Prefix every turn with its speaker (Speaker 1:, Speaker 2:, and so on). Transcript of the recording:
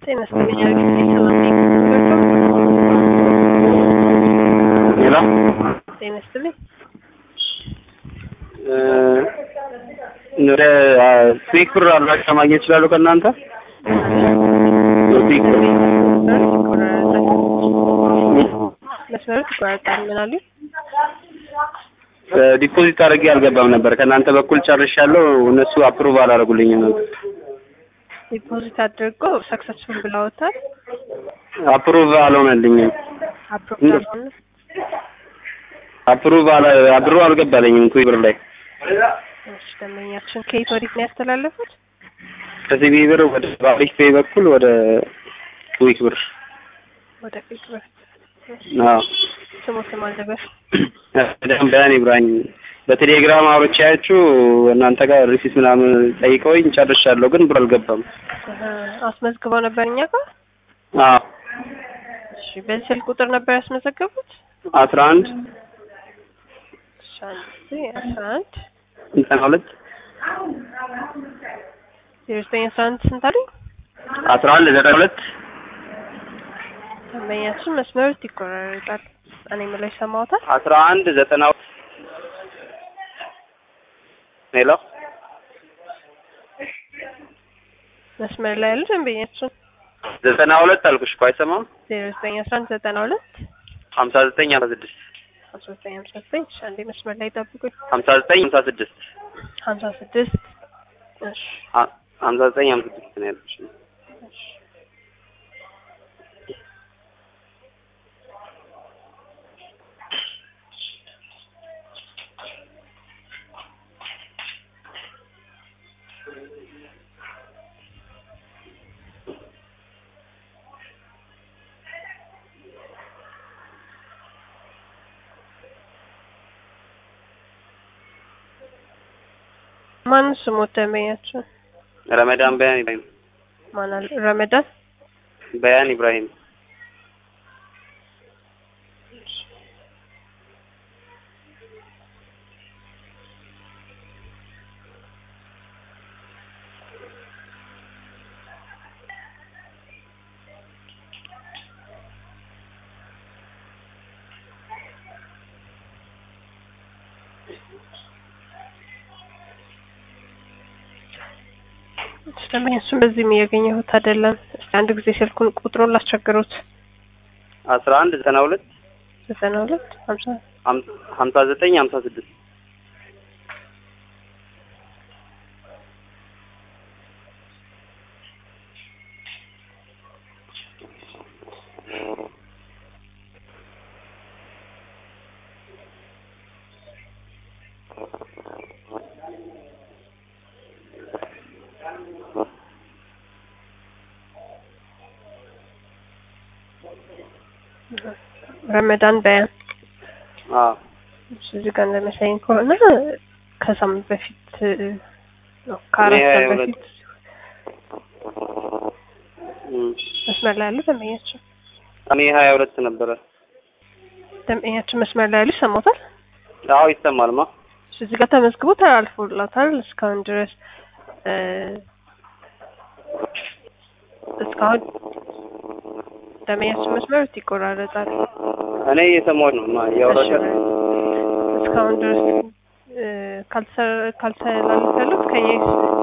Speaker 1: ጤና ይስጥልኝ አግኝቼ ሰላም ነኝ።
Speaker 2: ሌላ
Speaker 1: ጤና ይስጥልኝ።
Speaker 2: ወደ ስዊክ ብር አድራሻ ማግኘት ይችላሉ ከእናንተ? ስዊክ ብር
Speaker 1: መስመሩ ይቆራረጣል። ምን አሉኝ?
Speaker 2: ዲፖዚት አድርጌ አልገባም ነበር። ከእናንተ በኩል ጨርሻለሁ። እነሱ አፕሩቭ አላደረጉልኝም ነበር።
Speaker 1: ዲፖዚት አድርጎ ሰክሰስፉል ብለውታል።
Speaker 2: አፕሩቭ አልሆነልኝም።
Speaker 1: አፕሮቭ
Speaker 2: እንደ-
Speaker 1: አልሆነ።
Speaker 2: አፕሩቭ አላ አብሮ አልገባልኝም ኩዊ ብር ላይ
Speaker 1: እሺ ደንበኛችን ከየት ወዴት ነው ያስተላለፉት?
Speaker 2: ከሲቢ ብር ወደ ባሪክ ፔይ በኩል ወደ ኩዊክ ብር
Speaker 1: ወደ ፊት ብር
Speaker 2: አዎ
Speaker 1: ስሙ ስም አልደበር
Speaker 2: በደም በያን ኢብራሂም በቴሌግራም አውርቻያችሁ እናንተ ጋር ሪሲት ምናምን ጠይቀውኝ ጨርሻለሁ፣ ግን ብር አልገባም።
Speaker 1: አስመዝግበው ነበር እኛ ጋር።
Speaker 2: አዎ
Speaker 1: እሺ በዚህ ስልክ ቁጥር ነበር ያስመዘገቡት?
Speaker 2: አስራ አንድ
Speaker 1: እሺ አንድ ጊዜ አስራ አንድ
Speaker 2: ዘጠና ሁለት
Speaker 1: ዜሮ ዘጠኝ አስራ አንድ ስንት አሉኝ?
Speaker 2: አስራ አንድ ዘጠና ሁለት
Speaker 1: ደንበኛችን መስመሩ ይቆራረጣል። እኔ የምለው ይሰማዎታል?
Speaker 2: አስራ አንድ ዘጠና ሄሎ
Speaker 1: መስመር ላይ ያሉ ደንበኛችን
Speaker 2: ዘጠና ሁለት አልኩሽ እኮ አይሰማም።
Speaker 1: ዜሮ ዘጠኝ አስራ አንድ ዘጠና ሁለት
Speaker 2: ሀምሳ ዘጠኝ ሀምሳ ስድስት
Speaker 1: አስራ ዘጠኝ ሀምሳ ዘጠኝ እሺ አንዴ መስመር ላይ ጠብቁኝ።
Speaker 2: ሀምሳ ዘጠኝ ሀምሳ ስድስት
Speaker 1: ሀምሳ ስድስት እሺ
Speaker 2: ሀ- ሀምሳ ዘጠኝ ሀምሳ ስድስት ነው ያልኩሽ።
Speaker 1: እሺ ማን ስሞት ደንበኛችን
Speaker 2: ረመዳን በያን ኢብራሂም
Speaker 1: ማን አለ? ረመዳን
Speaker 2: በያን ኢብራሂም
Speaker 1: እሺ ደንበኛችን በዚህም እያገኘሁት አይደለም። እስኪ አንድ ጊዜ ስልኩን ቁጥሩን ላስቸግሩት።
Speaker 2: አስራ አንድ ዘጠና ሁለት
Speaker 1: ዘጠና ሁለት ሀምሳ
Speaker 2: ሀም- ሀምሳ ዘጠኝ ሀምሳ ስድስት
Speaker 1: ረመዳን በያን
Speaker 2: አዎ
Speaker 1: እሺ፣ እዚህ ጋር እንደመሰለኝ ከሆነ ከሳምንት በፊት ነው ከአራት
Speaker 2: እኔ
Speaker 1: ቀን
Speaker 2: ሁለት-
Speaker 1: በፊት
Speaker 2: እም።
Speaker 1: መስመር ላይ ያሉ ደንበኛችን
Speaker 2: እኔ ሀያ ሁለት ነበረ።
Speaker 1: ደንበኛችን መስመር ላይ ያሉ ይሰማታል።
Speaker 2: አዎ ይሰማልማ።
Speaker 1: እሺ፣ እዚህ ጋር ተመዝግቦ ተላልፎላታል። እስካሁን ድረስ እ እስካሁን ደንበኛችን መስመር ይቆራረጣል።
Speaker 2: እኔ እየሰማሁት ነው ማ እያወራሽ
Speaker 1: እሺ፣ እስካሁን ድረስ እ ካልተሰ- ካልተላለፈ ያሉት ከኛ